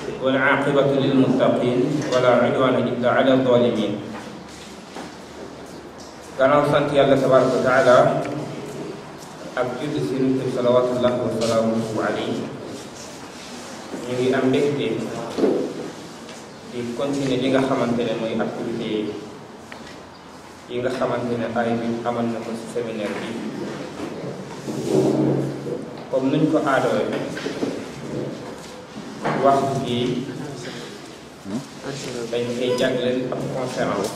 والعاقبة للمتقين ولا عدوان إلا على الظالمين gannaaw sant yàlla tabaraka wa taala ak julli si nit bi salawatullahi wa salaamuhu alayhi ñu ngi am mbégte di continuer li nga xamante ne mooy activité yi nga xamante ne ay bi amal na ko ci séminaire bi comme nuñ ko aadoowe waxtu bi dañ koy jagleel ab conférence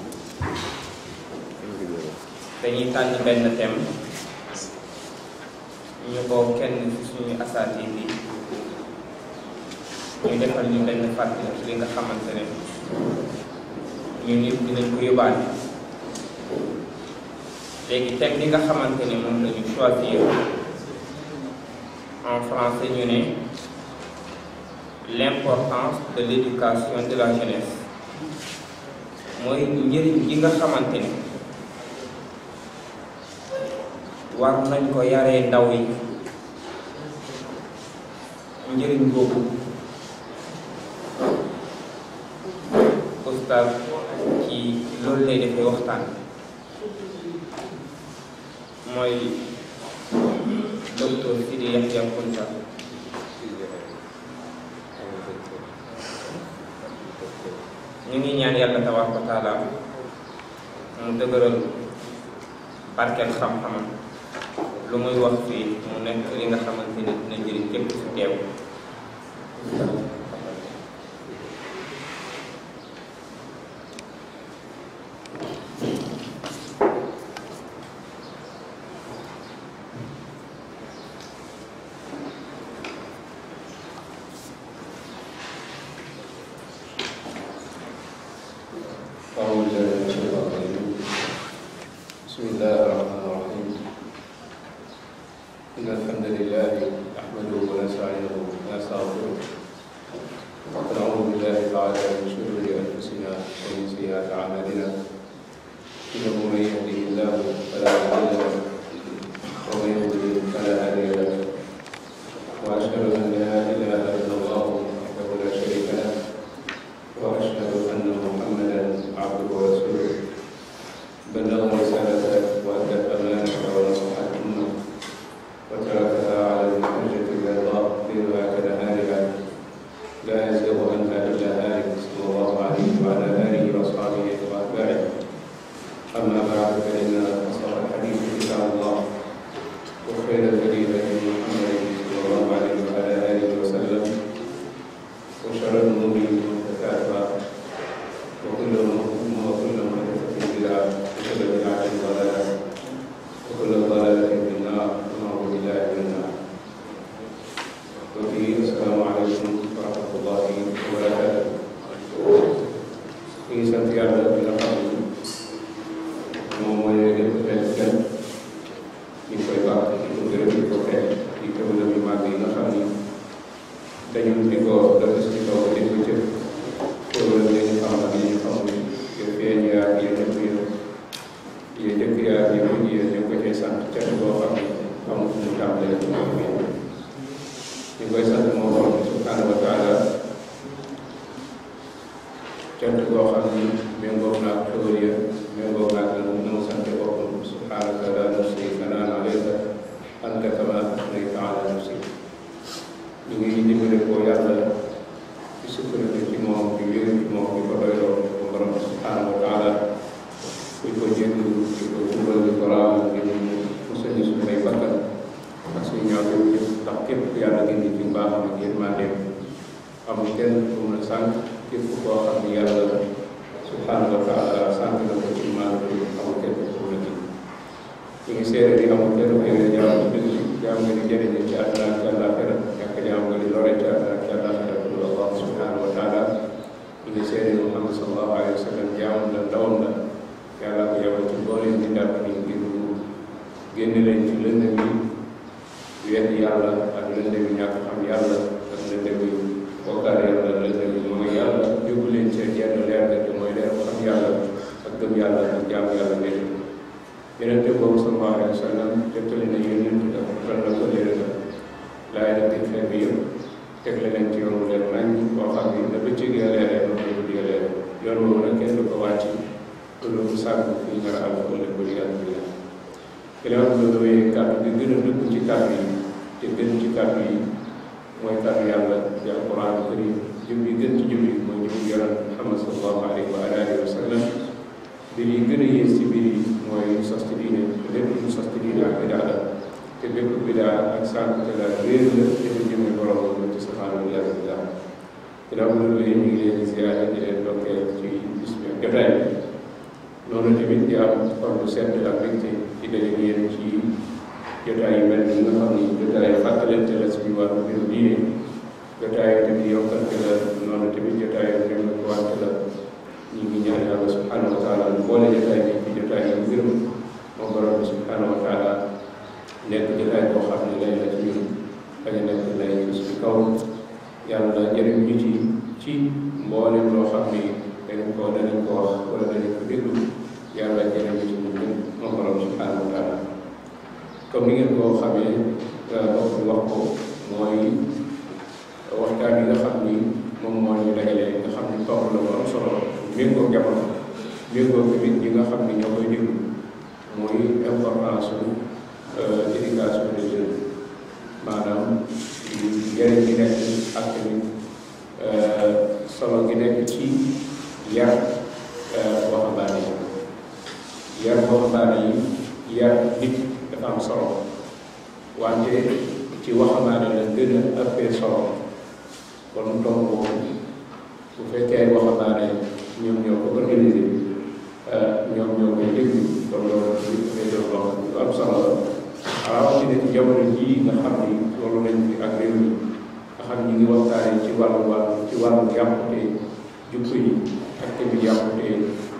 dañuy tànn benn thème ñu ko kenn ci suñu asaati bi ñu defal ñu benn fàttali ci li nga xamante ne ñun nit dinañ ko yóbbaale léegi thème bi nga xamante ne moom la ñu choisir en français ñu ne l'importance de l'éducation de la jeunesse mooy njëriñ gi nga xamante ne war nañ ko yaree ndaw yi njëriñ boobu oustaz ci loolu lay defee waxtaan mooy docteur Sidi Yahya Kounta ñu ngi ñaan yàlla tabaaraka wa taala mu dëgëral barkeel xam-xamam lu muy wax fii mu nekk li nga xamante ne dina njëriñ képp ci teew أعوذ بالله من الشيطان الرجيم بسم الله الرحمن الرحيم إن الحمد لله نحمده ونستعينه ونستغفره ونعوذ بالله تعالى من شرور أنفسنا ومن سيئات أعمالنا إنه من يهده الله فلا مضل له ومن يضلل فلا هادي له وأشهد أن لا إله إلا الله وحده لا شريك له وأشهد أن محمدا عبده ورسوله بلغ رسالته وأدى الأمانة ونصح الأمة وتركها على المحجة البيضاء ليلها كنهارها لا يزيغ عنها إلا هالك صلى الله عليه وعلى آله وأصحابه وأتباعه أما بعد فإن أصدق الحديث كتاب الله وخير الهدي هدي محمد صلى الله عليه وعلى آله وسلم وشر الأمور محدثاتها وكل وكل محدثة بدعة وكل بدعة ضلالة وكل ضلالة في النار ونعوذ بالله من النار وفي السلام عليكم ورحمة الله وبركاته في سنتيار بلقب moom mooy lépp xel kenn ñu koy baax di ko gërëm di ko xeex di ko gërëm yu màgg yi nga xam ni dañu di ko def si kaw di ko jëf pour li ñu xam ak li ñu xamul yéen feeñ yaa yéen ñëpp yéen yéen njëkk yaa yéen mujj yéen ñu ko cay sant cant boo xam ni amul fu mu tàmbalee ci moom yéen ñu koy sant moo borom bi subhanahu wa taala cant boo xam ni méngoo naag xewal ya méngoo naag la nu mu sante boppam subhanaka la nusi sanaan alayka anta kama asnayta ala nafsi ñu ngi dimbale ko yàlla ci sukkandiku ci moom di wéeru ci moom di ko doyloo ko borom subhanahu wa taala di ko jéggalu di ko jubal di ko raamal di ñu musal ñu suñu ay bakkan ak suñu ñaaw yëpp ndax képp ku yàlla gindi ci mbaaxam ak yërmandeem amul kenn ku mën a sànq képp koo xam ne yàlla subhanahu wa taala sànq na ko ci maanaam amul kenn ku mën a gindi ñu ngi seere di amul kenn ku yore jaam dëgg jaam nga di jëriñe ci àdduna ak ci àllaaxira ñàkk jaam nga di lore ci àdduna ak ci àllaaxira ku dul Allah subhanahu wa taala ñu ngi seere ni Muhammad sallallahu alayhi wa sallam jaamam la ndawam la yàlla ko yebal ci mbooleem bi ndàpp ni ngir mu génne leen ci lëndëm yi wedd yàlla ak lëndëm yi ñàkk xam yàlla ak lëndëm yi bokkaale yàlla lëndëm yi mooy yàlla yóbbu leen ci jenn leer ga te mooy leer xam yàlla ak gëm yàlla ak jaamu yàlla wedd yonente boobu sallallahu alayhi wa sallam jottali na yonent dafa ral na ko léere la laay na biir xeet bi yëpp teg la leen ci yoonu leen nañ boo yoon woowu nag kenn du ko wàcc loolu sàkk fii nar a àll ëllëg ba liggéey bi la ginnaaw bi loolu wéyee kàddu bi gën a dëkk ci kàddu yi te gën ci kàddu yi mooy kàddu yàlla di alquran karim jëm yi gën ci jëm yi mooy jëm yonent Muhammad sallallahu alayhi wa alihi wa sallam mbir yi gën a yées ci mbir yi mooy sos ci diine te lépp lu sos ci diine ak bidaa la te bépp bidaa ak sànkute la réer la te du jëme borom la ci subhaanahu wa taala ginnaaw bi loolu ñu ngi leen di ziyaare di leen dokkee ci bis bi ak jotaay bi noonu tamit di am xol bu sedd ak mbégte ci daje ak yéen ci jotaay yu mel ni nga xam ni jotaay fàttalante la suñu wàllu mbiru diine jotaay tamit yokkante la noonu tamit jotaay yu dem ko wante la ñu ngi ñaan yàlla subhanahu wa taala boole jotaay bi ci jotaay yu gërëm moom borom bi subhanahu wa taala nekk jotaay boo xam ne lay la ci ñun bañ a nekk lay ci suñu kaw yàlla jëriñ ñu ci ci mboolem loo xam ni dañ ko danañ ko wax wala danañ ko déglu yàlla jëriñ ñu ci ñun ñëpp moom borom subhanahu wa taala comme ni ngeen ko xamee wax bi wax ko mooy waxtaan yi nga xam ni moom moo ñu dajale nga xam ni tomb la bu am solo méngoo jamono méngoo tamit ñi nga xam ni ñoo koy déglu muy importance su éducation des jeunes maanaam njëriñ gi nekk ak tamit solo gi nekk ci yar waxambaane yi yar waxambaane yi yar nit dafa am solo wante ci waxambaane la gën a ëppee solo kon tomb boobu bu fekkee ay waxambaane ñoom ñoo ko organisé ñoom ñoo koy déglu kon loolu li ko fay doon loo lu am solo la rawatina ci jamono jii nga xam ni loolu lañ fi ak réew mi nga xam ni ñu ngi waxtaane ci wàllu wàllu ci wàllu yàqute jukko yi ak tamit yàqute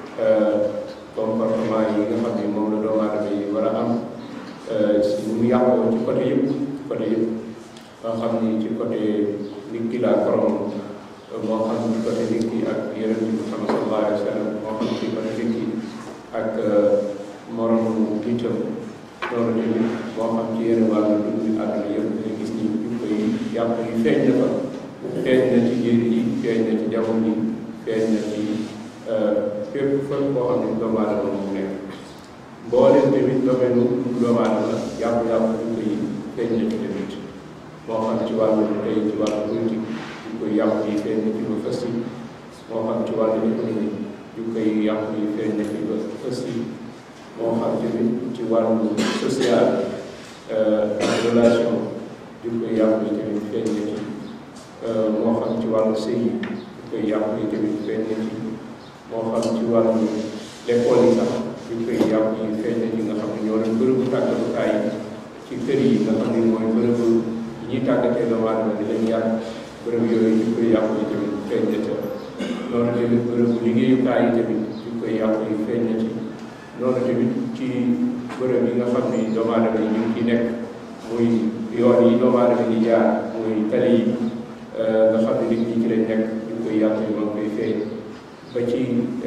comportement yi nga xam ni moom la doomu aadama yi war a am si mu yàqoo ci côté yëpp côté yëpp nga xam ni ci côté nit ki laa borom moo xam ci côté nit ki ak yeneen bi Muhammad sallallahu alayhi wa sallam moo xam ci côté nit ki ak moromu nitam loolu tamit moo xam ci yeneen wàllu dund bi àdduna yëpp nga gis ni ñu koy yàq yi feeñ na fa feeñ na ci jéeri yi feeñ na ci jamono yi feeñ na ci fépp fépp koo xam ne doomu aadama moom nekk mboolem tamit domaine doomu aadama yàqu-yàqu ñu koy feeñ na ci tamit moo xam ci wàllu tey ci wàllu politique ñu koy yàqu yi feeñ na ci ba fës yi moo xam ci wàllu économie ñu koy yàqu yi feeñ na ci ba fës yi moo xam tamit ci wàllu social ak relation ñu koy yàqu yi tamit feeñ na ci moo xam ci wàllu sëy yi ñu koy yàqu yi tamit feeñ na ci moo xam ci wàllu l'école yi sax ñu koy yàqu yi feeñ na ci nga xam ne ñoo doon bërëbu tàggatukaay yi ci kër yi nga xam ne mooy bërëbu yi ñuy tàggatee doomu aadama di leen yàq bërëb yooyu ñu koy yàqu yi tamit feeñ na ca noonu tamit bërëbu liggéeyukaay yi tamit ñu koy yàqu yi feeñ na ci noonu tamit ci bërëb yi nga xam ne doomu aadama yi ñu ngi ciy nekk muy yoon yi doomu aadama yi di jaar muy tali yi nga xam ne nit ñi ci lañ nekk ñu koy yàqu yi moom koy feeñ ba ci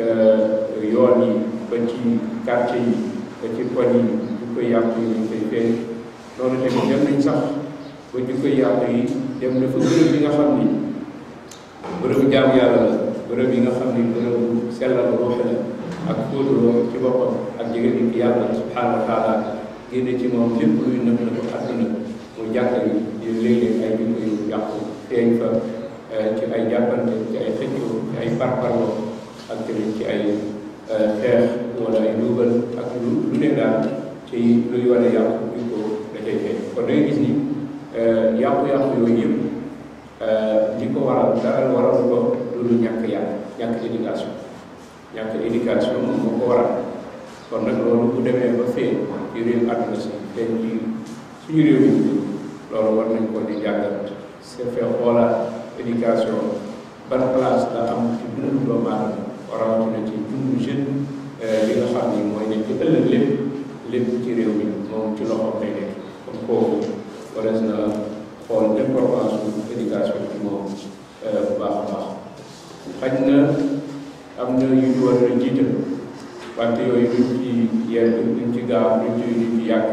yoon yi ba ci quartier yi ba ci koñ yi ñu koy yàqu yi ñu koy feeñ noonu tamit dem nañ sax ba ñu koy yàqu yi dem na fa bërëb yi nga xam ni bërëbu jaamu yàlla la bërëb yi nga xam ni bërëbu sellal ruux la ak fóotu ci boppam ak jege nit yàlla subhanahu wa taala génne ci moom lépp luy nëb na ko àdduna mu jàkka yi di léeg-léeg ay jikko yu yàqu feeñ fa ci ay jàppante ci ay xëccoo ci ay parparloo ak tamit ci ay xeex wala ay luubal ak lu lu ne daal ci luy wane yàqu jikko da cay feeñ kon da ngay gis ni yàqu-yàqu yooyu yëpp li ko waral dara waral ko loolu ñàkk yàlla ñàkk éducation ñàkk éducation moom moo ko waral kon nag loolu bu demee ba feeñ ci réew àdduna si feeñ ci suñu réew mi loolu war nañ ko di jàngat c'est fait xoolaat éducation ban place la am ci dundu doomu aadama rawatina ci dundu jeune li nga xam ni mooy nekk ëllëg lépp lépp ci réew mi moom ci loxoom lay nekk comme kooku warees na xool importance su éducation ci moom bu baax a baax xaj na am na yu ñu war a jiital wante yooyu duñ ci yenn duñ ci gaaw duñ ci duñ ci yàgg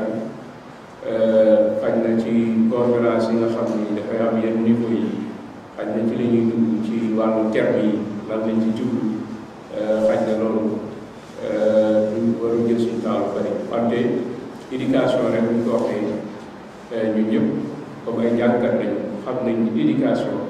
xaj na ci conférence yi nga xam ni dafay am yenn niveau yi xaj na ci la ñuy dugg ci wàllu terme yi lan lañ ci jublu éducation rek bu ñu ko waxee ñun ñëpp comme ay jàngkat lañu xam nañ ni éducation